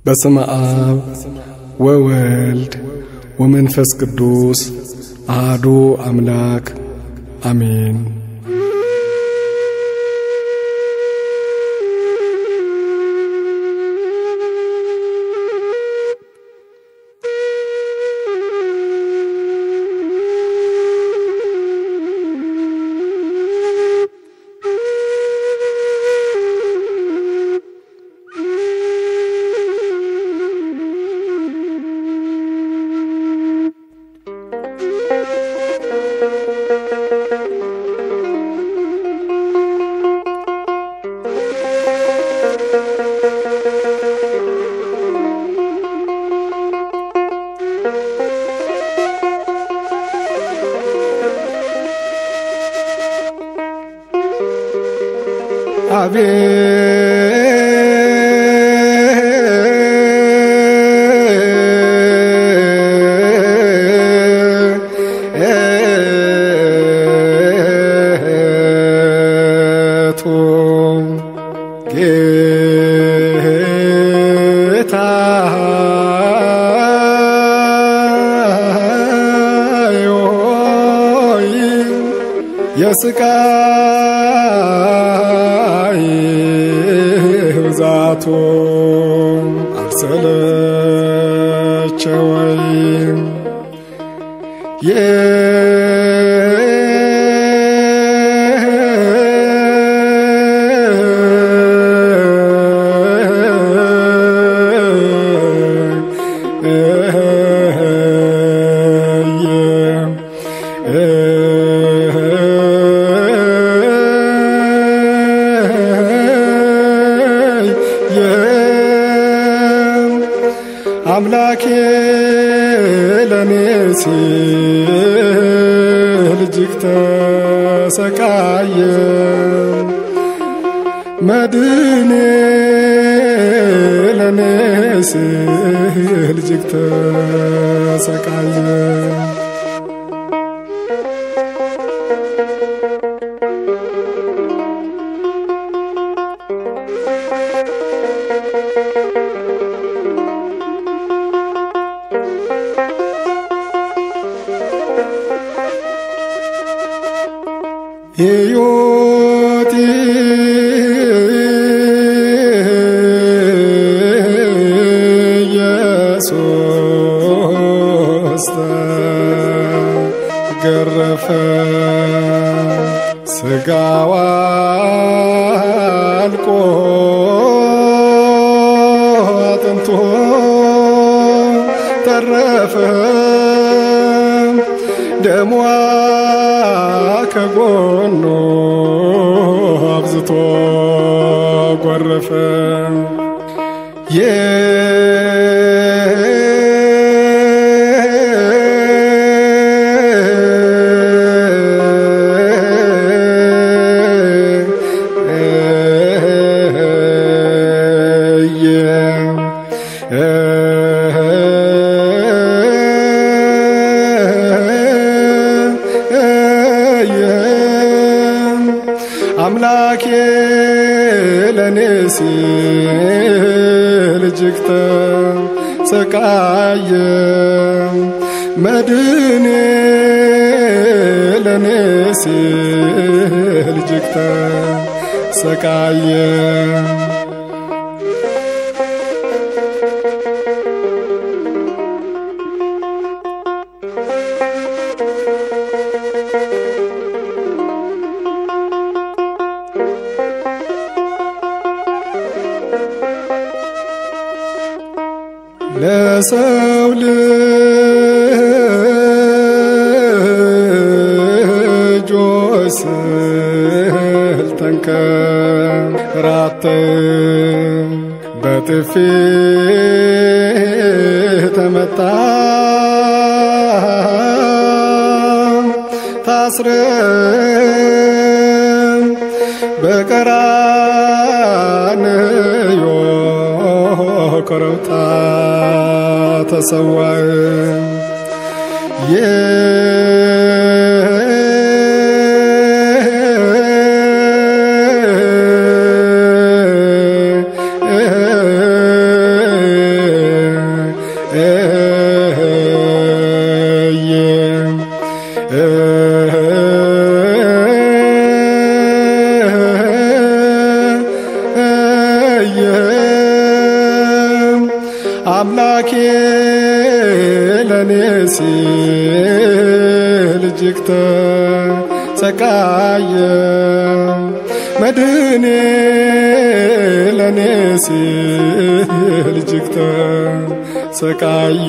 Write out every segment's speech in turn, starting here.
በስመ አብ ወወልድ ወመንፈስ ቅዱስ አሐዱ አምላክ አሜን። አቤቱ ጌታ ሆይ የስቃይ ብዛቱ አልሰለቸወይም አምላኬ ለኔ ሲል እጅግ ተሰቃየ መድኔ ለኔ ሲል እጅግ ተሰቃየ ሕይወቴ ኢየሱስ ተገረፈ ሥጋዋ አልቆ አጥንቶ ተረፈ ደሟ ከጎኑ አብዝቶ ጎረፈ አምላኬ ለኔ ሲል እጅግ ተሰቃየ መድኔ ለኔ ሲል እጅግ ተሰቃየ ለሰው ልጆች ስል ተንከራተ በጥፊ ተመታ ታስረ በቀራንዮ ኮረብታ ተሰዋ አምላኬ ለኔ ሲል እጅግ ተሰቃየ መድህኔ ለኔ ሲል እጅግ ተሰቃየ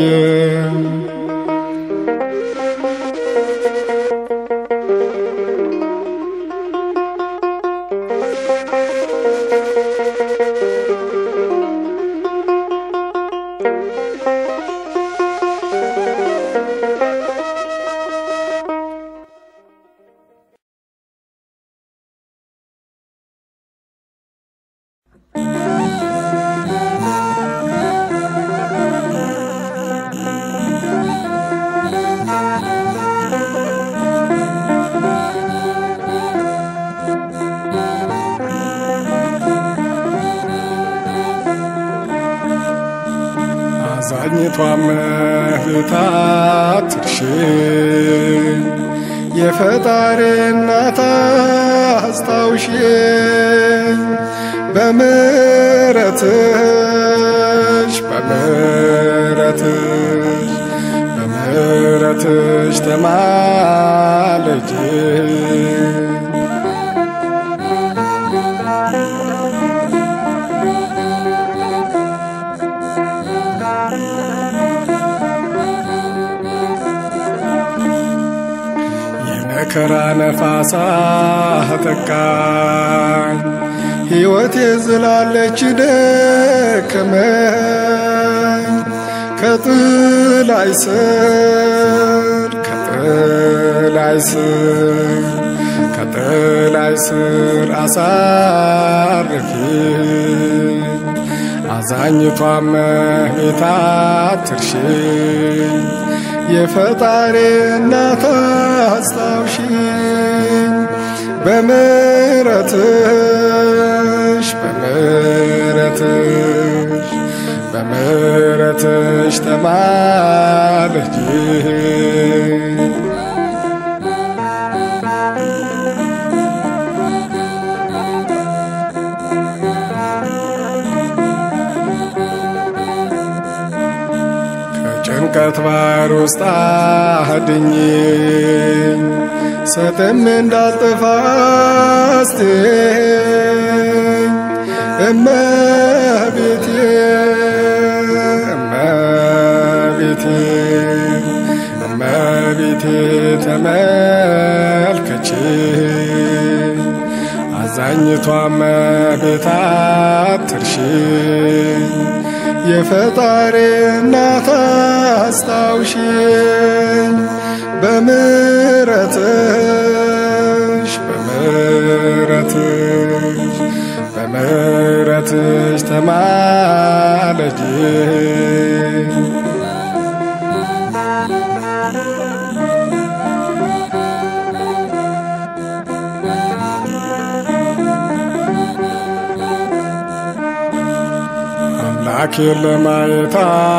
አዛኝቷም እህት አትርሽኝ የፈጣሪ እናት አስታውሽኝ በምሕረትሽ በምሕረትሽ በምሕረትሽ ተማለጅ የመከራ ነፋሳ ተቃኝ ሕይወቴ ዝላለች ደከመኝ ከጥላይ ስር ከጥላይ ስር ከጥላይ ስር አሳርፊኝ አዛኝቷም እመቤት አትርሽኝ የፈጣሪ እናት አስታውሽኝ በምሕረትሽ በምሕረትሽ በምሕረትሽ ተማለጅ ከጭንቀት ባህር ውስጥ አድኝኝ ሰጥም እንዳልጠፋ አስቴኝ እመቤቴ እመቤቴ እመቤቴ ተመልከቼ አዛኝቷ እመቤት አትርሽኝ የፈጣሪ እናት አስታውሽኝ በምሕረትሽ በምሕረትሽ በምሕረትሽ ተማለጅ አምላኬን ለማየት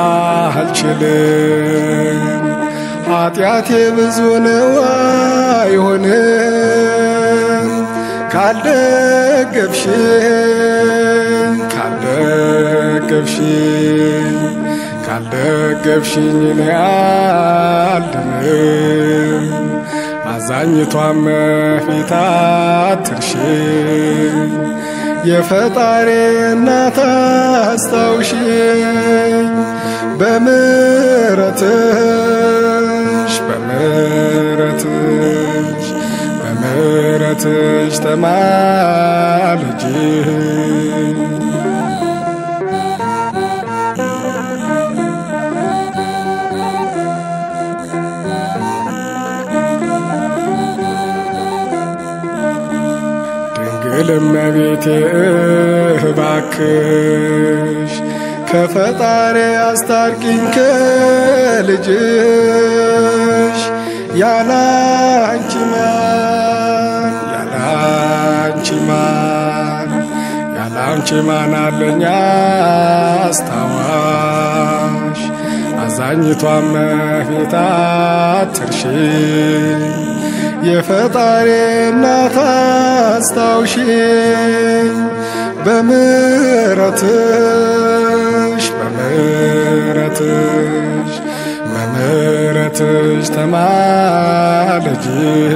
አልችልም፣ ኃጢአቴ ብዙ ነው አይሆንም። ካልደገፍሽኝ ካልደገፍሽኝ ካልደገፍሽኝ እኔ አልድንም። አዛኝቷም እመቤት አትርሽኝ የፈጣሪ እናት አስታውሽኝ በምሕረትሽ በምሕረትሽ በምሕረትሽ ተማለጅ ድንግል እመቤቴ እባክሽ ከፈጣሪ አስታርቂኝ ከልጅሽ ያላንቺ ማን ያላንቺ ማን ያላንቺ ማን አለኝ አስታዋሽ አዛኝቷ እመቤት አትርሽኝ የፈጣሪ እናት አስታውሽኝ በምሕረትሽ በምሕረትሽ ተነሽ ተማለጂ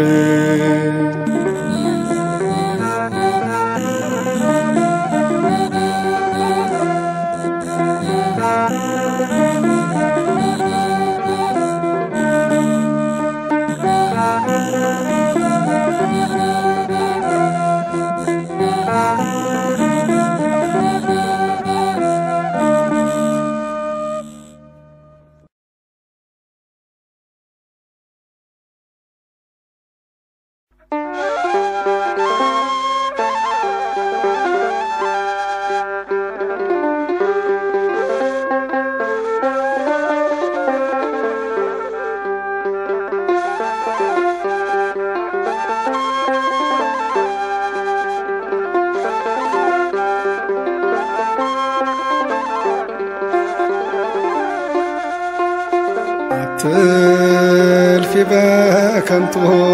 አትልፊ በከንቱ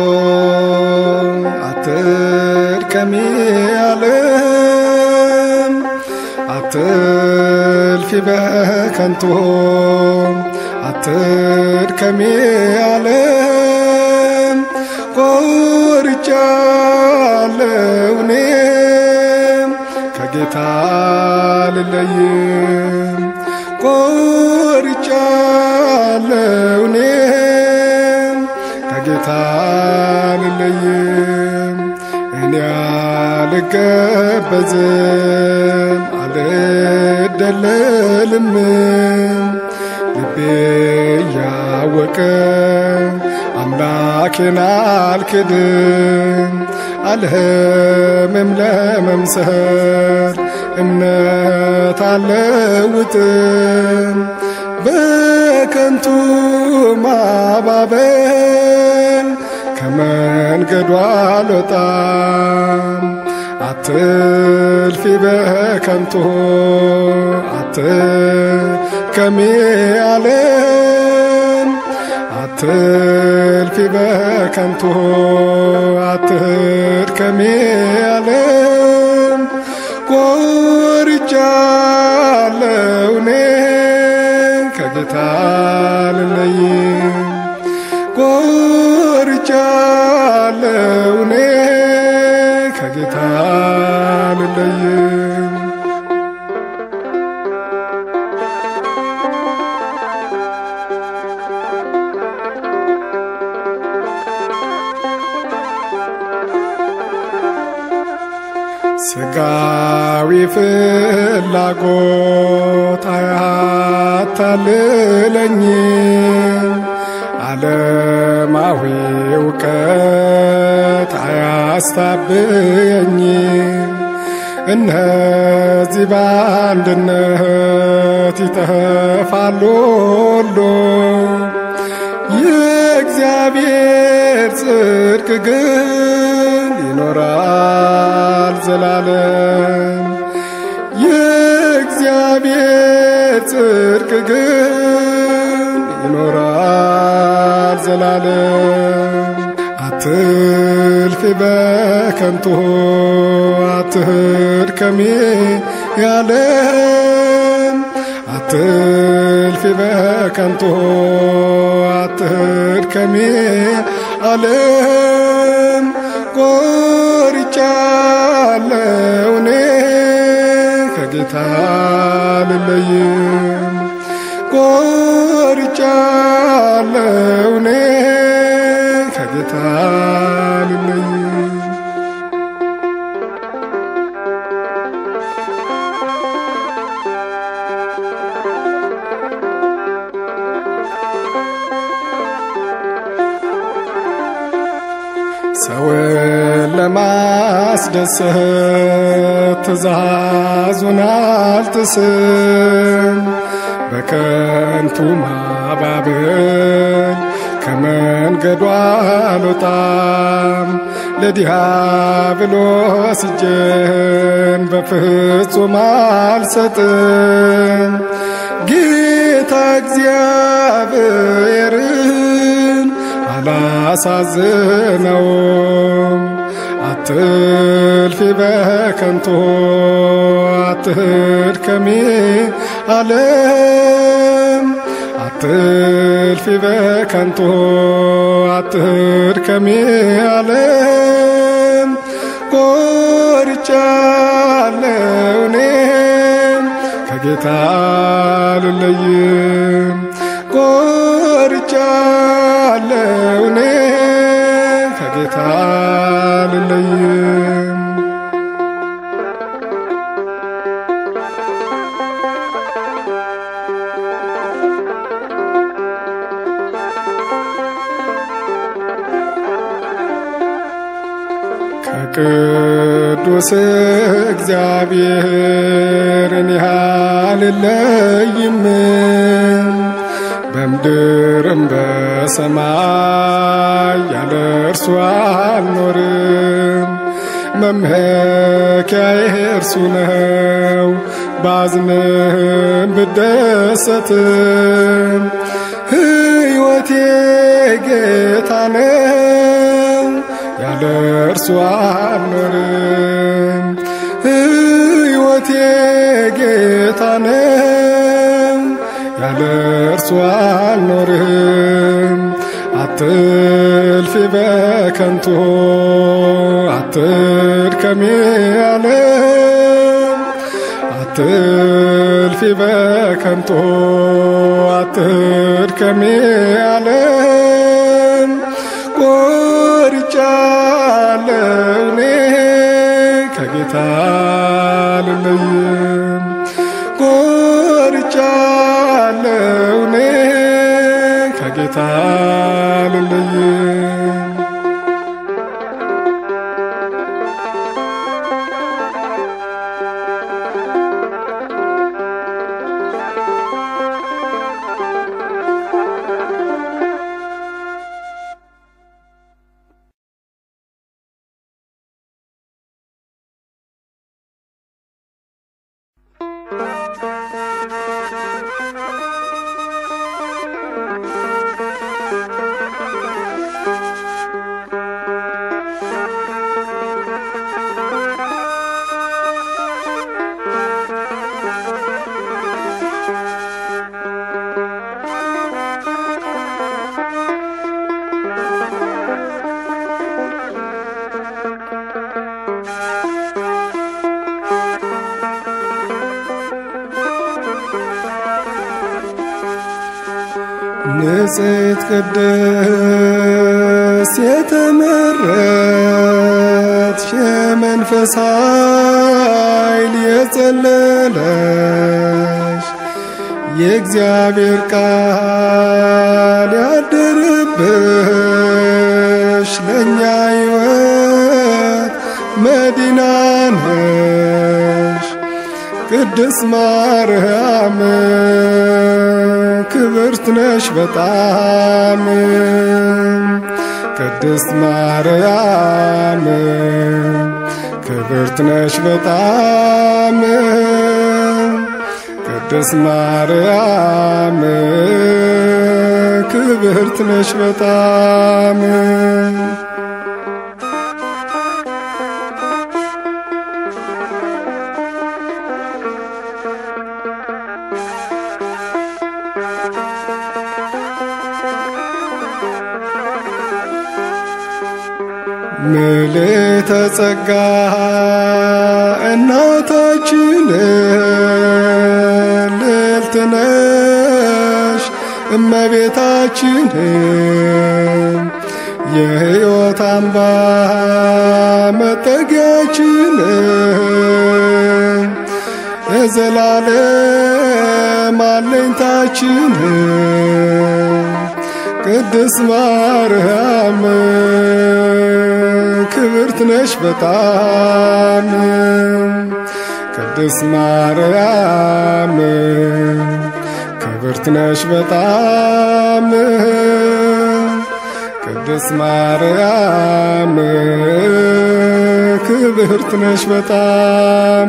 አትድከሚ ዓለም አትልፊ በከንቱ አትድከሚ ዓለም ቆርጫለሁ እኔም ከጌታ ልለይም ቆርጫለሁ እኔም ከጌታ ልለይም እኔ አልገበዝም አልደለልም ልቤ እያወቀ አምላኬን አልክድም አልህምም ለመምሰል እምነት አለውጥም በከንቱ ማባበል ከመንገዱ አልወጣም አትልፊ በከንቱ አትድከሚ ዓለም አትልፊ በከንቱ አትድከሚ ዓለም ቆርጫለሁ እኔ ከጌታ ልለይም ቆርጫለሁ እኔ ከጌታ ልለይም ስጋዊ ፍላጎት አያታልለኝም፣ ዓለማዊ እውቀት አያስታብየኝም። እነዚህ በአንድነት ይጠፋሉ ሁሉ የእግዚአብሔር ጽድቅ ግን ይኖራል ዘላለም። የእግዚአብሔር ጽድቅ ግን ይኖራል ዘላለም። አትልፊ በከንቱ አትድከሚ ያለም አትልፊ በከንቱ አትድከሚ ዓለም ቆርጫለሁ እኔ ከጌታ ልለይም ቆርጫለሁ እኔ ከጌታ ልለይም ሰውን ለማስደሰት ትእዛዙን አልጥስም። በከንቱ ማባበል ከመንገዱ አልወጣም። ለዲያብሎስ እጄን በፍጹም አልሰጥም። ጌታ እግዚአብሔርን አላሳዝነውም። አትልፊ በከንቱ አትድከሚ ዓለም አትልፊ አትልፊ በከንቱ አትድከሚ ዓለም ቆርጫለሁ እኔም ከጌታ ልለይም ቆርጫለሁ እኔ ከጌታ ልለይም ከቅዱስ እግዚአብሔር እኔ አልለይም በምድርም በሰማይ ያለ እርሱ አልኖርም። መመኪያዬ እርሱ ነው፣ ባዝንም ብደሰትም ሕይወቴ ጌታ ነው፣ ያለ እርሱ አልኖርም። ሕይወቴ ጌታ ነው ያለ እርሱ አልኖርም። አትልፊ በከንቱ አትድከሚ ዓለም አትልፊ በከንቱ አትድከሚ ዓለም ቆርጫለሁ እኔ ከጌታ ልለይም ቆርጫለሁ እኔ ከጌታ ልለይም ንጽሕት ቅድስት የተመረጥሽ የመንፈስ ኃይል የጸለለሽ የእግዚአብሔር ቃል ያደረብሽ ለእኛ ሕይወት መዲና ነሽ ቅድስት ማርያም ክብርት ነሽ በጣም ቅድስት ማርያም ክብርት ነሽ በጣም ቅድስት ማርያም ክብርት ነሽ በጣም ምልዕተ ጸጋ እናታችን ልዕልት ነሽ እመቤታችን የሕይወት አምባ መጠጊያችን የዘላለም አለኝታችን ቅድስት ማርያም ክብርት ነሽ በጣም ቅድስት ማርያም ክብርት ነሽ በጣም ቅድስት ማርያም ክብርት ነሽ በጣም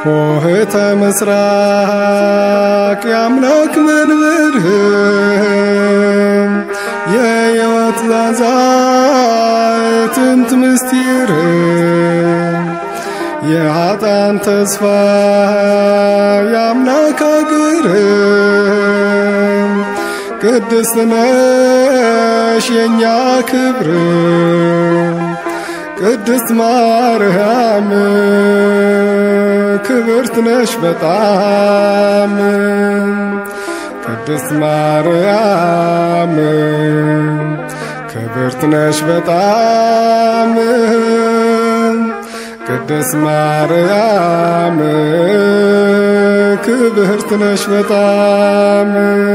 ሆህተ ምስራቅ የአምላክ መንበርህ የሕይወት ዛዛ ጥንት ምስጢር የኃጣን ተስፋ የአምላክ አገር ቅድስት ነሽ የእኛ ክብር ቅድስት ማርያም ክብርት ነሽ በጣም ቅድስት ማርያም ክብርት ነሽ በጣም ቅድስት ማርያም ክብርት ነሽ በጣም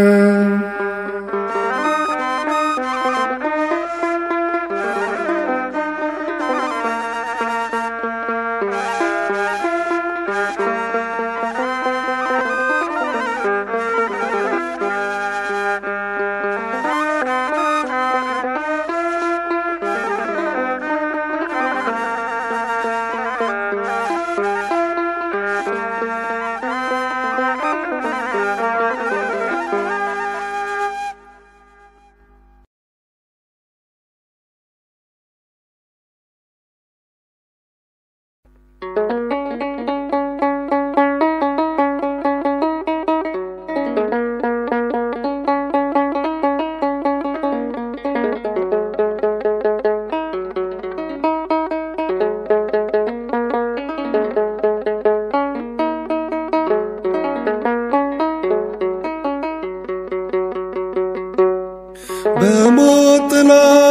በሞት ጥላ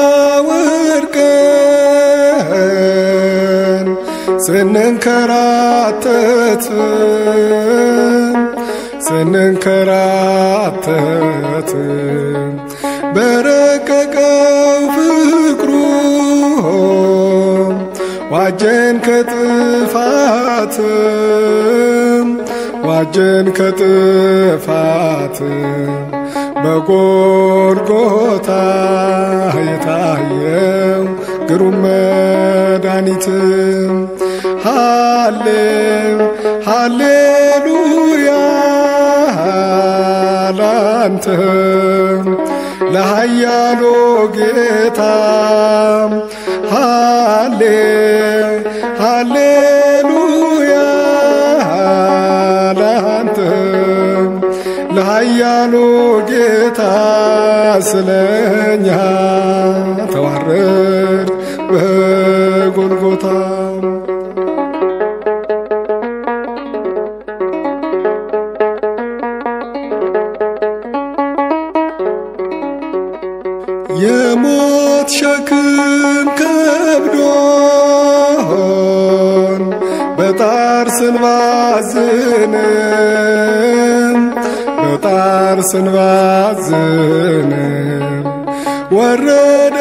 ወድቀን ስንንከራተት ስንንከራተት በረቀቀው ፍቅሩ ዋጀን ከጥፋት ዋጀን ከጥፋት በጎልጎታ የታየው ግሩም መድኃኒት ሃሌ ሃሌሉያ ላንተ ለሃያሎ ጌታ ሃሌ ሃሌሉያ ላንተ ለሃያሉ ጌታ ስለኛ ተዋረድ በጎልጎታ የሞት ሸክም ከብዶን በጣር ስንባዝን በጣር ስንባዝን ወረደ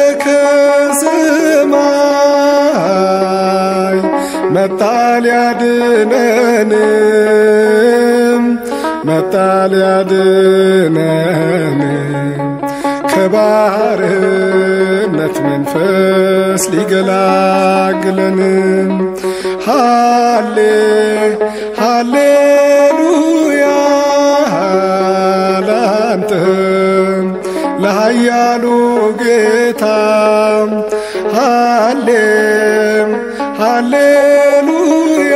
ከሰማይ መጣ ሊያድነን መጣ ሊያድነን ከባርነት መንፈስ ሊገላግለን ሃሌ ሃሌሉያ ላንተ ለሃያሉ ጌታ ሃሌ ሃሌሉያ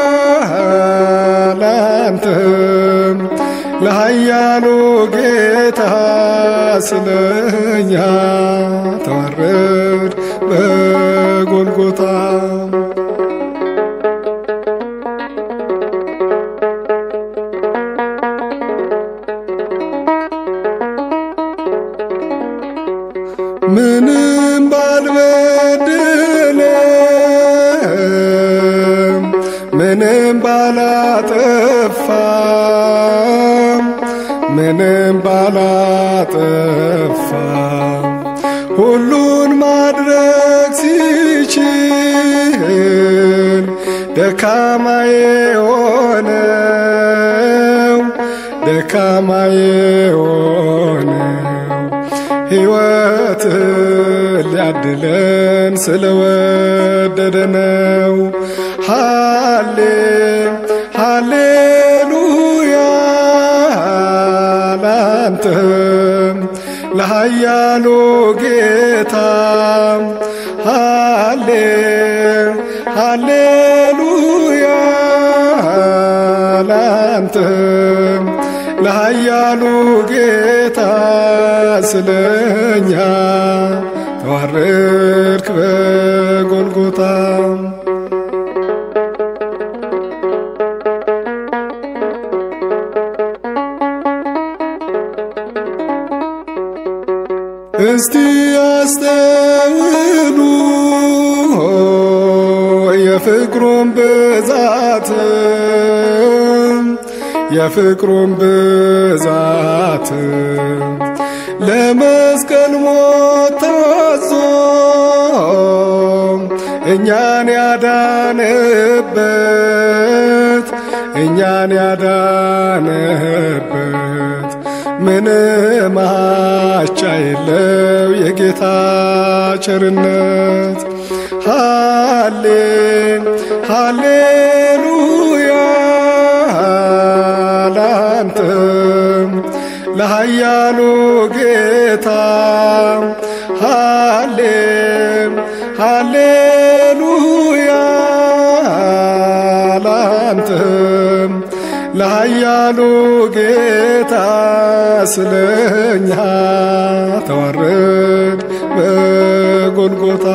ላንተ ለሃያሉ ጌታ ስለኛ ተዋረድ በጎልጎታ ምንም ባልበደለም ምንም ባላጠፋም ምንም ባላጠፋ ሁሉን ማድረግ ሲችል ደካማ የሆነው ደካማ የሆነው ሕይወት ሊያድለን ስለወደደ ነው። ሃሌ ሃሌሉያ ላንተም ለኃያሉ ጌታ ሃሌ ሃሌሉያ ላንተም ለኃያሉ ጌታ ስለኛ ተዋረድክ በጎልጎታ እስቲ ያስተውሉ የፍቅሩን ብዛት የፍቅሩን ብዛት ለመስቀል ሞት ታዞ እኛን ያዳነበት እኛን ያዳነበት ምንም አቻ የለው የጌታ ቸርነት ሃሌ ሃሌሉያ ላንተም ለኃያሉ ጌታ ሃሌ ሃሌሉያ ላንተም ለኃያሉ ጌታ ስለኛ ተዋረድ በጎልጎታ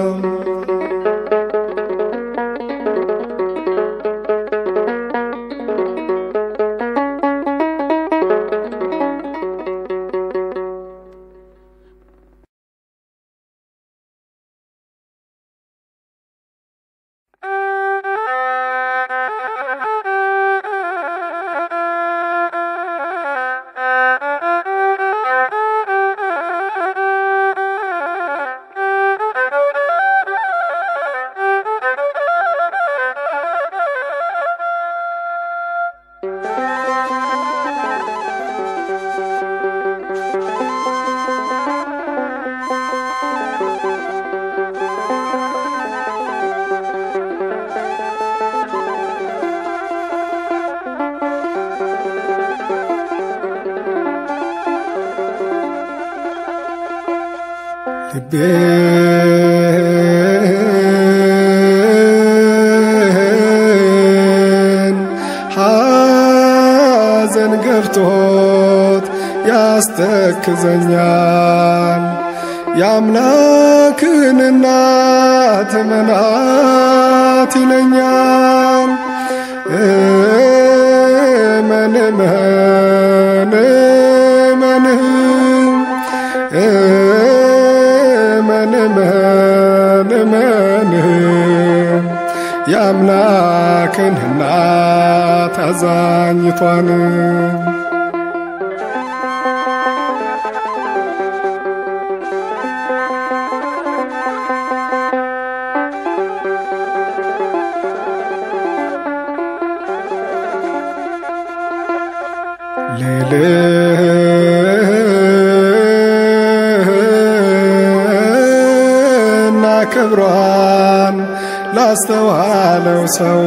ልቤ ሐዘን ገብቶት ያስተክዘኛል የአምላክን እናት መናት ይለኛል እመን እመን እመን እመን እመን እመን የአምላክን እናት አዛኝቷን ልዕልና ክብሯን ላስተዋለው ሰው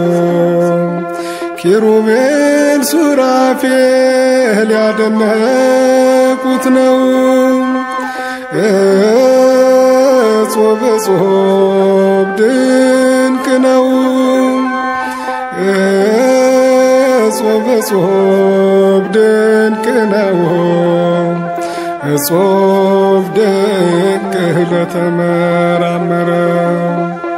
ኪሩቤል ሱራፌል ያደነቁት ነው። እጹብ እጹብ ድንቅ ነው። እጹብ እጹብ ድንቅ ነው። እጹብ ድንቅ ለተመራመረው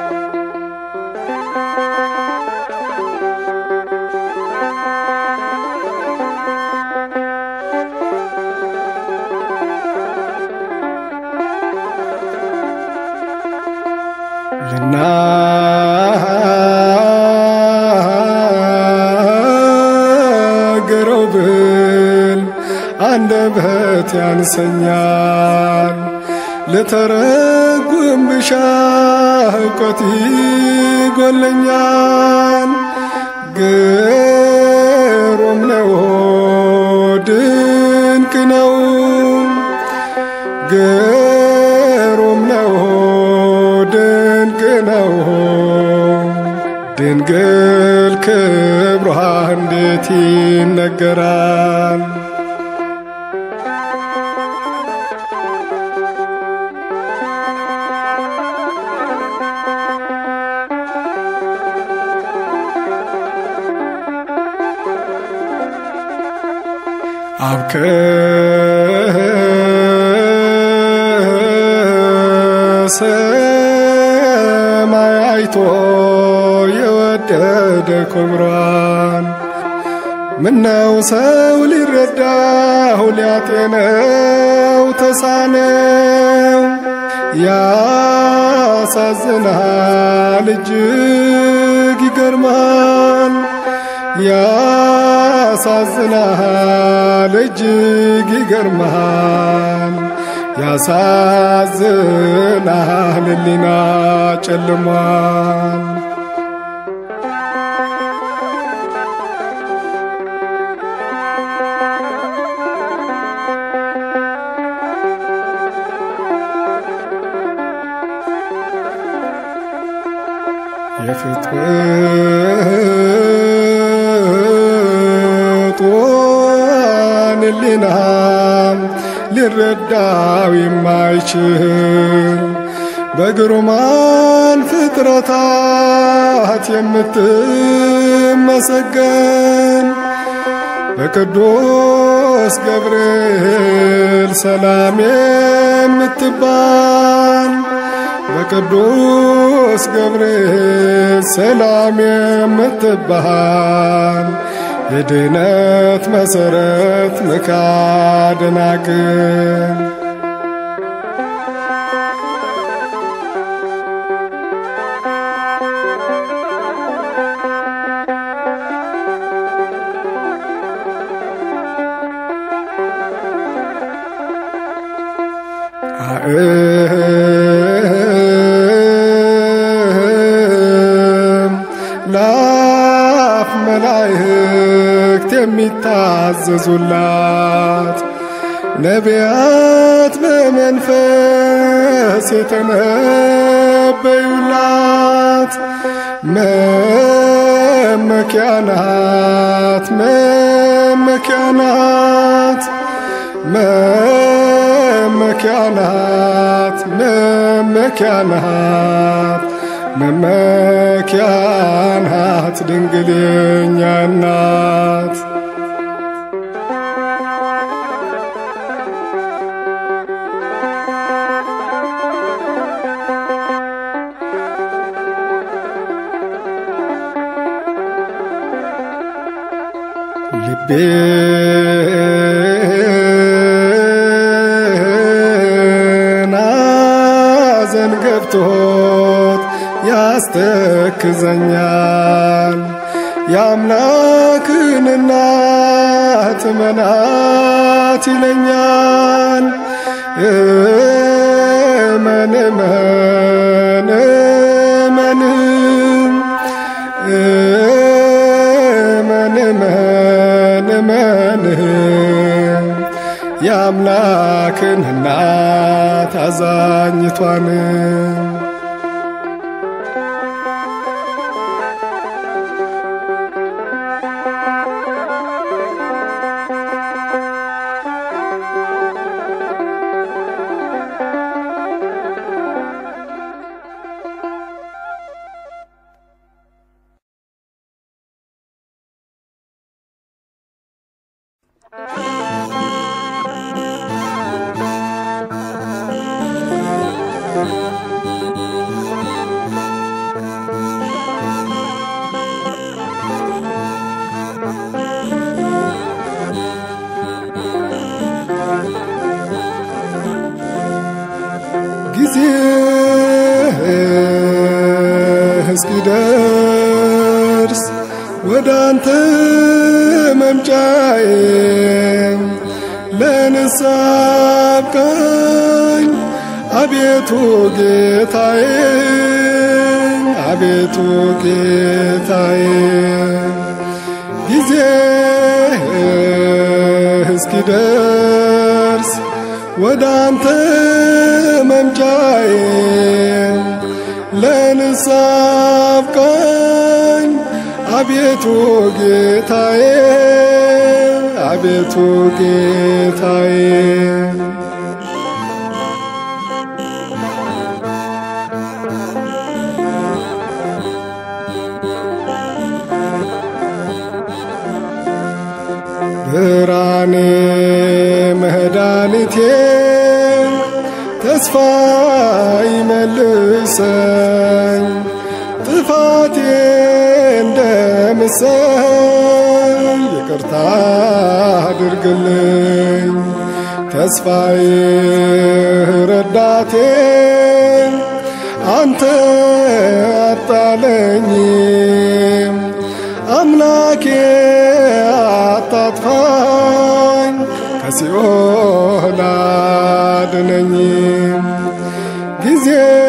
ልናገረው ብል አንደበት ያንሰኛል። ልተረጉም ብሻ እውቀት ይጎለኛል። ግሩም ነው ድንቅ ነው ግሩም ነው ድንቅ ነው ድንግል ክብሯ እንዴት ይነገራል ሰማይ አይቶ የወደደ ክብሯን ምነው ሰው ሊረዳው ሊያጤነው ተሳነው ያሳዝናል እጅግ ይገርማል ያሳዝናል እጅግ ይገርማል ያሳዝናል ሕሊና ጨልሟል የፍጥረቷን ሕሊና ሊረዳው የማይችል በግሩማን ፍጥረታት የምትመሰገን በቅዱስ ገብርኤል ሰላም የምትባል በቅዱስ ገብርኤል ሰላም የምትባል የድነት መሠረት መካደናግን ላፍ መላእክት የሚታዘዙላት ነቢያት በመንፈስ የተነበዩላት መመኪያናት መመኪያናት መመኪያናት መመኪያናት መመኪያናት ድንግል የኛ እናት ልቤ ናዘን ገብቶት ያስተክዘኛል የአምላክን እናት መናት ይለኛል እመን እመን እመን እመን እመን እመን የአምላክን እናት አዛኝቷን ጊዜ እስኪደርስ ወደ አንተ መምጫዬ ለንስሐ አብቃኝ አቤቱ ጌታዬ አቤቱ ጌታዬ ጊዜ እስኪደርስ ወደ አንተ መምጫዬ ለንስሐ አብቃኝ አቤቱ ጌታዬ አቤቱ ጌታዬ ብርሃኔ መድኃኒቴ ተስፋ ይመልሰኝ ጥፋቴ እንደምሰኝ ይቅርታ አድርግልኝ ተስፋዬ ረዳቴ አንተ አጣለኝ አምላኬ አታጥፋኝ ከሲኦል አድነኝ ጊዜ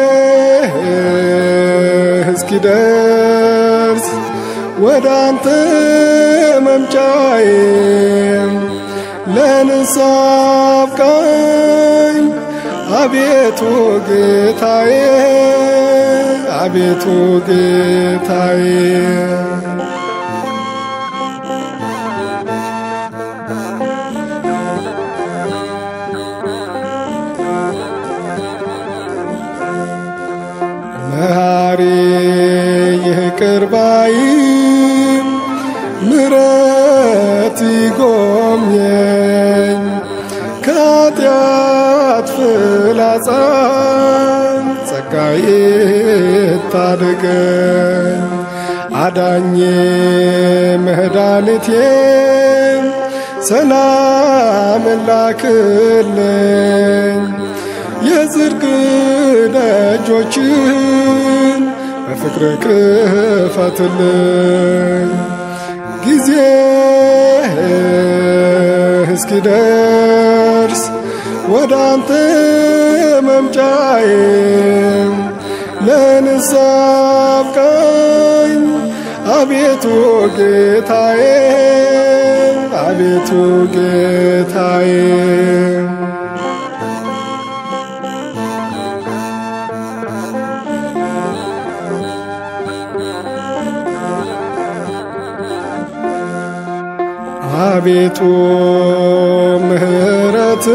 እስኪደርስ ወደ አንተ መምጫዬ ለንስሐ አብቃኝ አቤቱ ጌታዬ አቤቱ ጌታዬ መሐሪ ይቅር ባይ ምረት ይጎብኘኝ ከኃጢአት ፍላጻ ጸጋዬ ታድገኝ አዳኜ መድኃኒቴ ሰላም ላክልኝ የጽድቅ ደጆችን በፍቅር ክፈትልኝ ጊዜ እስኪደርስ ወደ አንተ መምጫዬ ለንስሐ አብቃኝ አቤቱ ጌታዬ አቤቱ ጌታዬ አቤቱ ምሕረት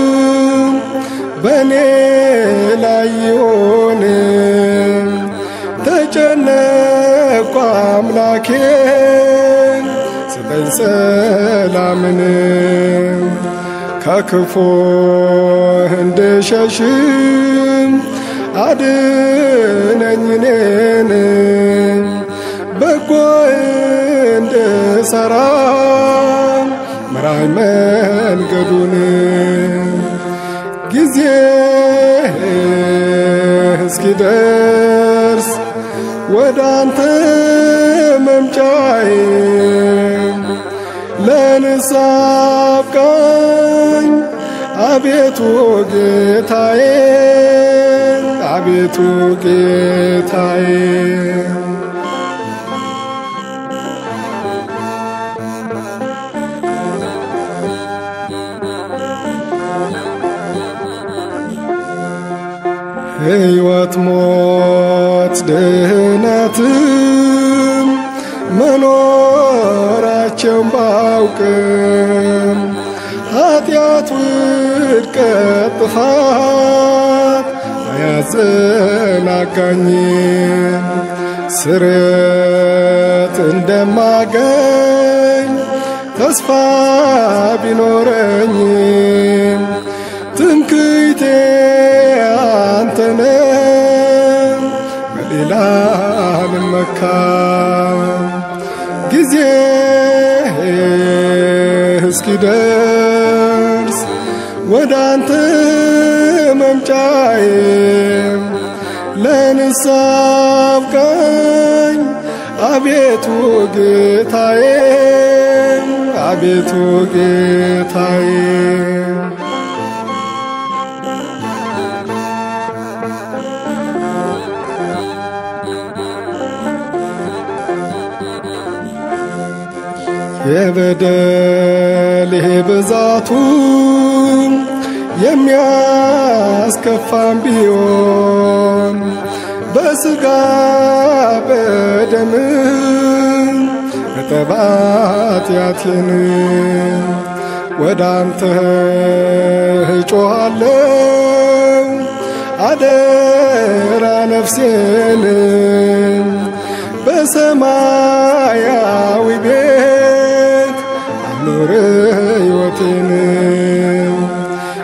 በእኔ ላይ ይሆን ተጨነቅኩ አምላኬ ስጠኝ ሰላምን ከክፉ እንድሸሽም አድነኝ እኔን በጎ እንድሰራ ምራኝ መንገዱን ጊዜ እስኪደርስ ወደ አንተ መምጫዬ ለንስሐ አብቃኝ አቤቱ ጌታዬ አቤቱ ጌታዬ ሕይወት ሞት ድህነትም መኖራቸውን ባውቅም ኃጢአት ውድቀት ጥፋት አያዘናጋኝም ስርየት እንደማገኝ ተስፋ ቢኖረኝም ትምክህቴ አንተነ በሌላ ልመካም ጊዜ እስኪደርስ ወደ አንተ መምጫዬ ለንስሐ አብቃኝ አቤቱ ጌታዬ አቤቱ ጌታዬ የበደሌ ብዛቱ የሚያስከፋም ቢሆን በሥጋ በደም እጠባት ያቴን ወደ አንተ እጮኻለሁ አደራ ነፍሴን በሰማያዊ ቤት አኑር ሕይወቴን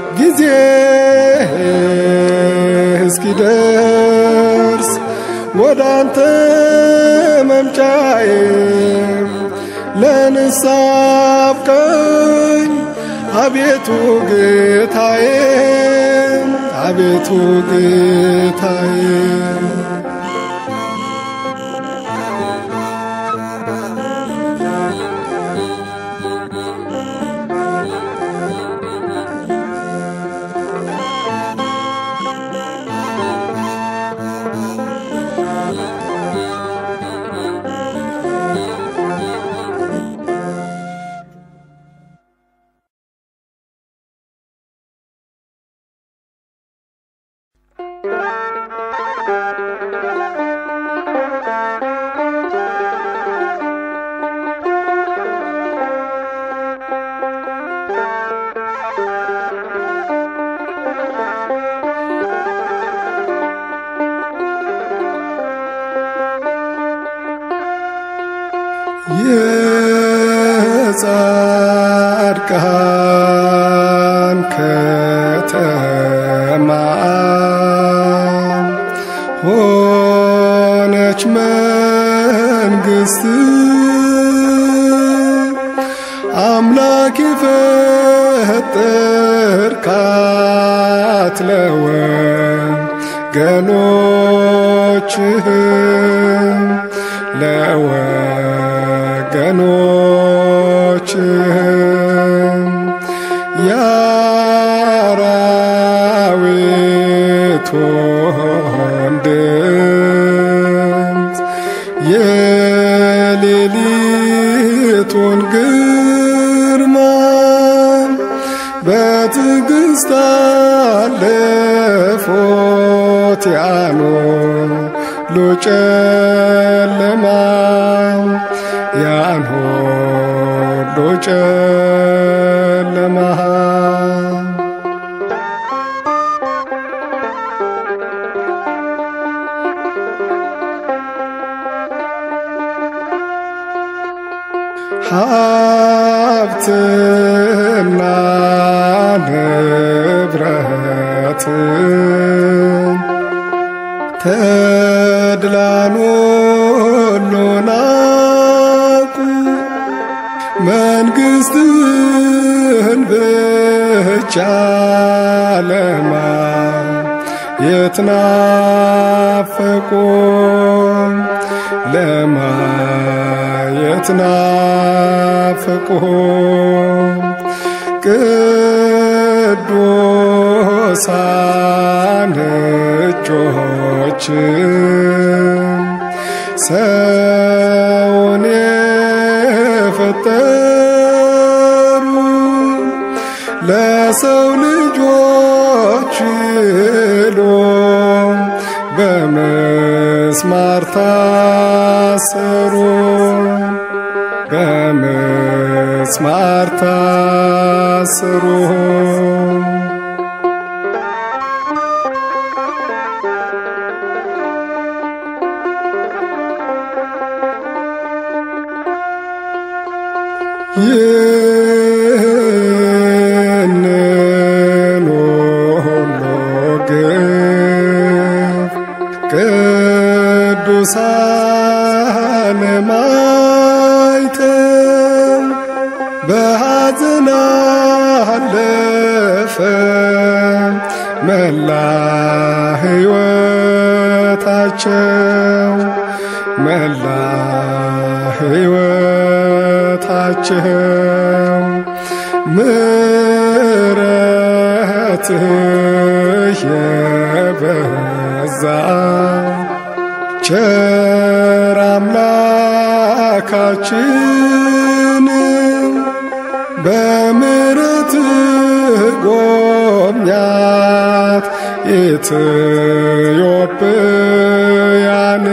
አንተ መምጫዬ ለንስሐ አብቃኝ አቤቱ ጌታዬ አቤቱ ጌታዬ የጻድቃን ከተማ ሆነች መንግሥት አምላክ የፈጠርካት ለወገኖችህ ለወገኖችህ የአራዊቱን ድምፅ የሌሊቱን ግርማ በትዕግሥት አለፎት ያኖሉ ጨለማ ያን ሁሉ ጨለማ ሀብትና ንብረት ተድላን ሁሉ ናቁ መንግሥትን ብቻ ለማየት ናፈቁ ለማየት ናፈቁ ቅዱሳን እጆች ሰውን የፈጠሩ ለሰው ልጆች ሎ በመስማር ታሰሩ በመስማር ታሰሩ ይህንን ሁሉ ግፍ ቅዱሳን ማይተው በሐዘን አለፈ መላ ሕይወታቸው መላ ሕይወታቸው ምሕረትህ የበዛ ቸር አምላካችን በምሕረትህ ጎብኛት ኢትዮጵያን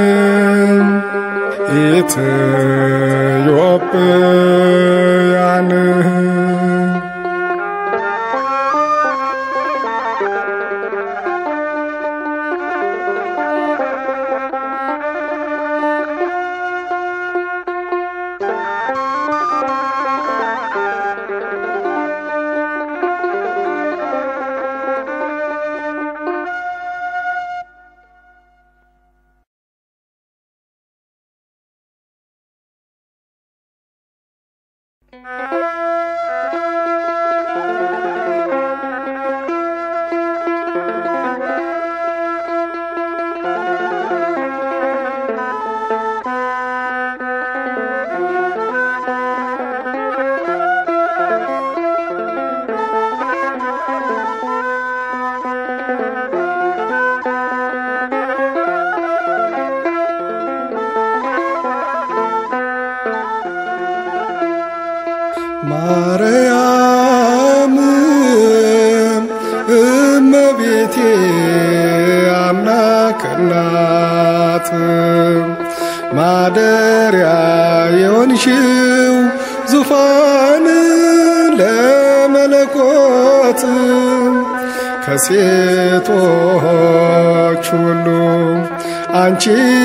ኢትዮጵያን የሆንሽው ዙፋን ለመለኮት ከሴቶች ሁሉ አንቺ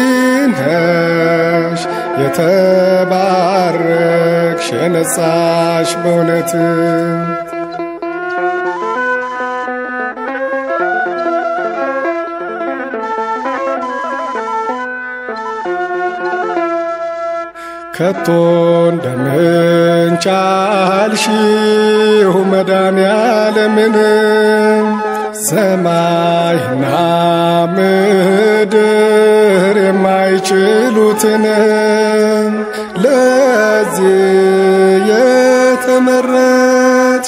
ነሽ የተባረክሽ የነጻሽ በእውነት ከቶ እንደምን ቻልሽው መድኃኔዓለምን ሰማይና ምድር የማይችሉትን ለዚህ የተመረጥሽ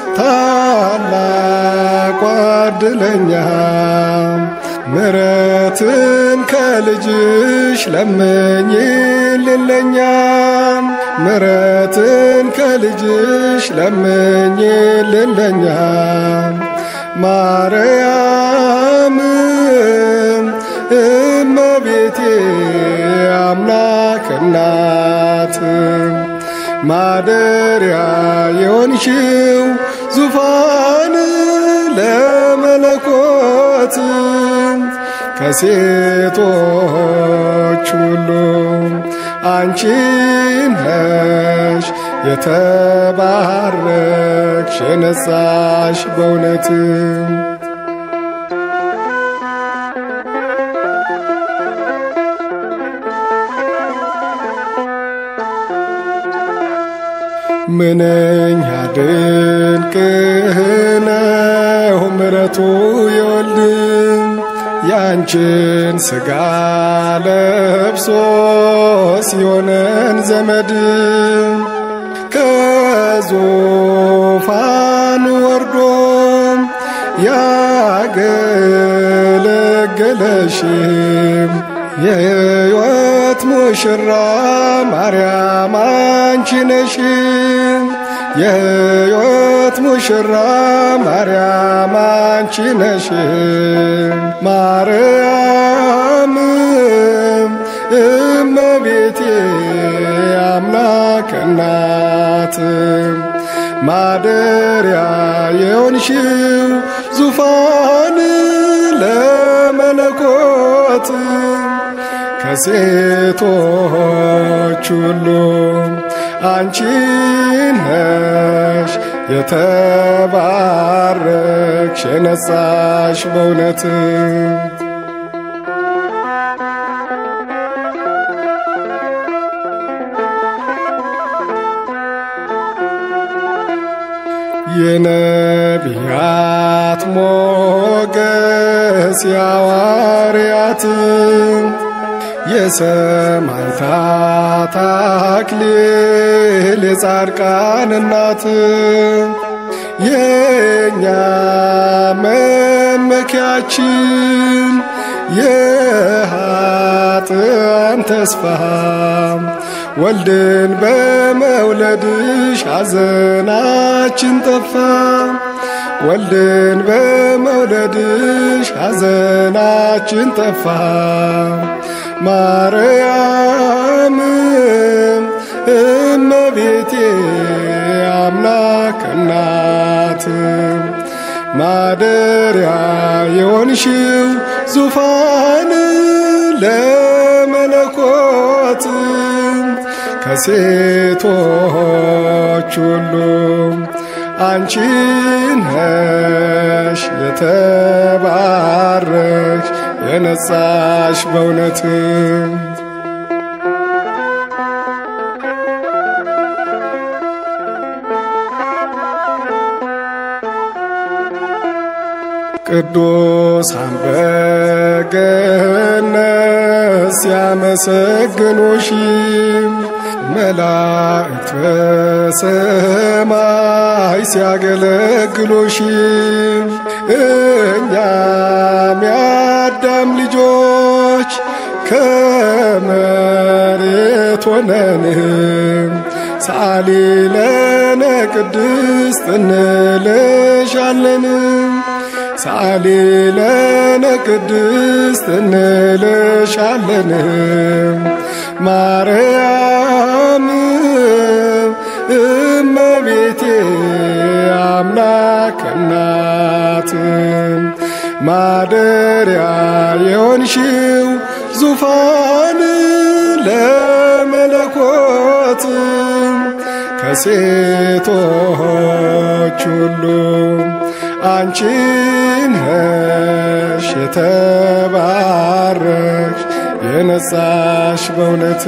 ታላቋ ዕድለኛ ምረትን ከልጅሽ ለምኝልን ለኛ ምረትን ከልጅሽ ለምኝልን ለኛ ማርያም እመቤቴ አምላክ እናት ማደሪያ የሆንሽው ዙፋን ለመለኮት ከሴቶች ሁሉ አንቺ ነሽ የተባረክሽ የነጻሽ በእውነት ምንኛ ድንቅ ነው ምሕረቱ የወልድ ያንቺን ሥጋ ለብሶ ሲሆነን ዘመድ ከዙፋን ወርዶ ያገለገለሽም የሕይወት ሙሽራ ማርያም አንቺ ነሽ። የሕይወት ሙሽራ ማርያም አንቺ ነሽ። ማርያም እመቤቴ አምላክ እናት ማደሪያ የሆንሽው ዙፋን ለመለኮት ከሴቶች ሁሉ አንቺ ነሽ የተባረክሽ የነጻሽ በእውነት የነቢያት ሞገስ የሐዋርያት የሰማዕታት አክሊል የጻድቃን እናት የእኛ መመኪያችን የኃጥአን ተስፋ ወልድን በመውለድሽ ሐዘናችን ጠፋ። ወልድን በመውለድሽ ሐዘናችን ጠፋ። ማርያም እመቤቴ አምላክ እናት ማደሪያ የሆንሽው ዙፋን ለመለኮት ከሴቶች ሁሉ አንቺ ነሽ የተባረክሽ የነጻሽ በእውነት ቅዱሳን በገነት ሲያመሰግኑሽ መላእክት በሰማይ ሲያገለግሉሽ እኛም የአዳም ልጆች ከመሬት ሆነን ሳሊ ለነ ቅድስት እንልሻለን ሳሊ ለነ ቅድስት እንልሻለን ማርያም እመቤቴ አምላክ እናት ማደሪያ የሆንሽው ዙፋን ለመለኮት ከሴቶች ሁሉ አንቺ ነሽ የተባረክሽ የነጻሽ በእውነት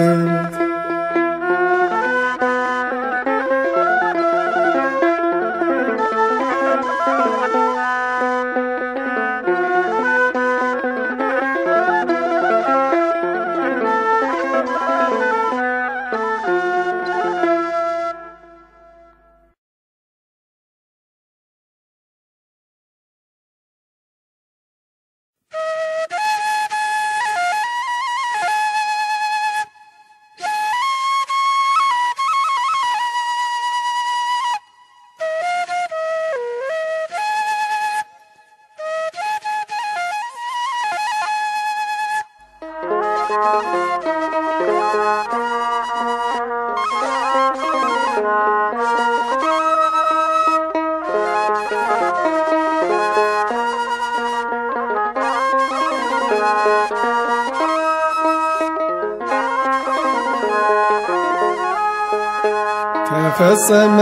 ተፈጸመ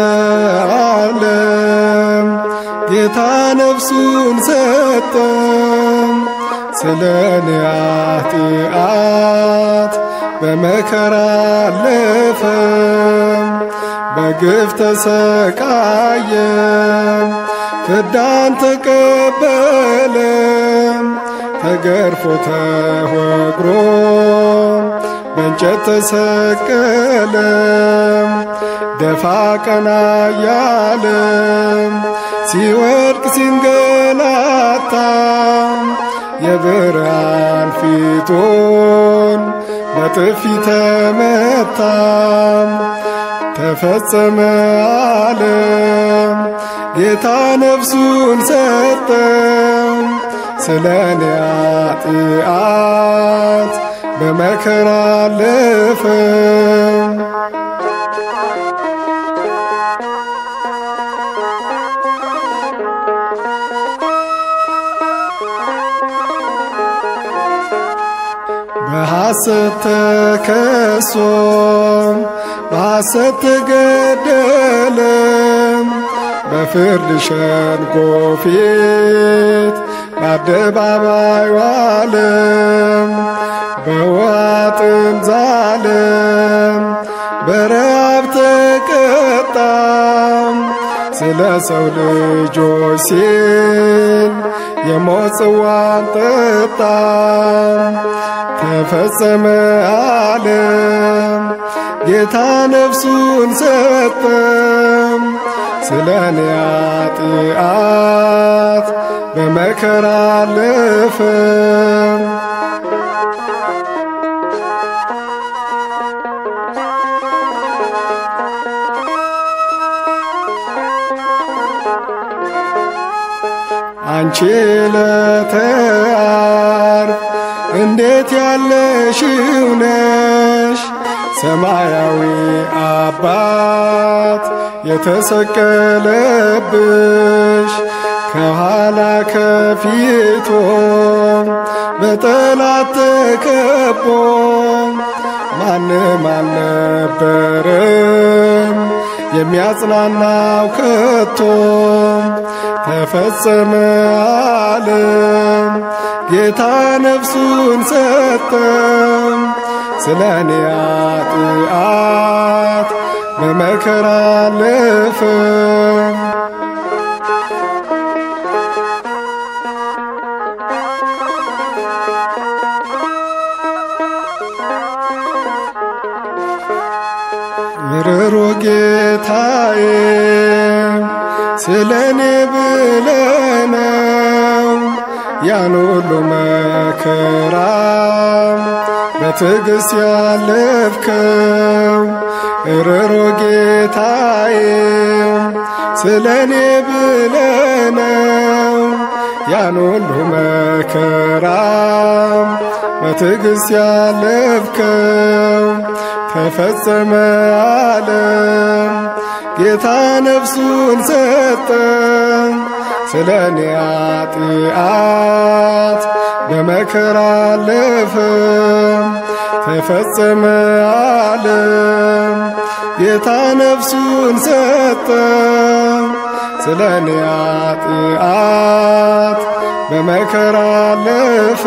ዓለም ጌታ ነፍሱን ሰጠ ስለ እኔ ኃጢአት በመከራ አለፈ በግፍ ተሰቃየ ፍዳን ተቀበለ ተገርፎ ተወግሮ በእንጨት ተሰቀለ ደፋ ቀና እያለ ሲወድቅ ሲንገላታ የብርሃን ፊቱን በጥፊ ተመታ ተፈጸመ አለም ጌታ ነፍሱን ሰጠ ስለ እኔ ኃጢአት በመከራ አለፈ በሐሰት ተከሶ በሐሰት ተገደለ በፍርድ ሸንጎ ፊት በአደባባይ ዋለ በውሃ ጥም ዛለ በረሃብ ተቀጣ ስለ ሰው ልጆች ሲል የሞት ጽዋን ጠጣ ተፈጸመ አለም ጌታ ነፍሱን ሰጠ ስለ እኔ ኃጢአት በመከራ አለፈ አንቺ ለተያርፍ እንዴት ያለሽው ነሽ ሰማያዊ አባት የተሰቀለብሽ ከኋላ ከፊቶ በጠላት ተከቦ ማንም አልነበረም የሚያጽናናው ከቶ ተፈጸመ አለም ጌታ ነፍሱን ሰጠ ስለ እኔ ኃጢአት በመከራ አለፈ ርሮ ጌታዬ ስለ እኔ ብለነው ያን ሁሉ መከራ በትዕግሥት ያለፍከው ርሮ ጌታዬ ስለ እኔ ብለነው ያን ሁሉ መከራ በትዕግሥት ያለፍከው ተፈጸመ ዓለም ጌታ ነፍሱን ሰጠ ስለ እኔ ኃጢአት በመከራ አለፈ ተፈጸመ ዓለም ጌታ ነፍሱን ሰጠ ስለ እኔ ኃጢአት በመከራ አለፈ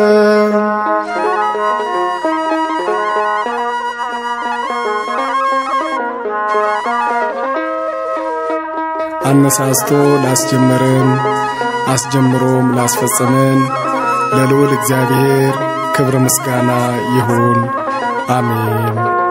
አነሳስቶ ላስጀመረን አስጀምሮም ላስፈጸመን ለልዑል እግዚአብሔር ክብር ምስጋና ይሁን፣ አሜን።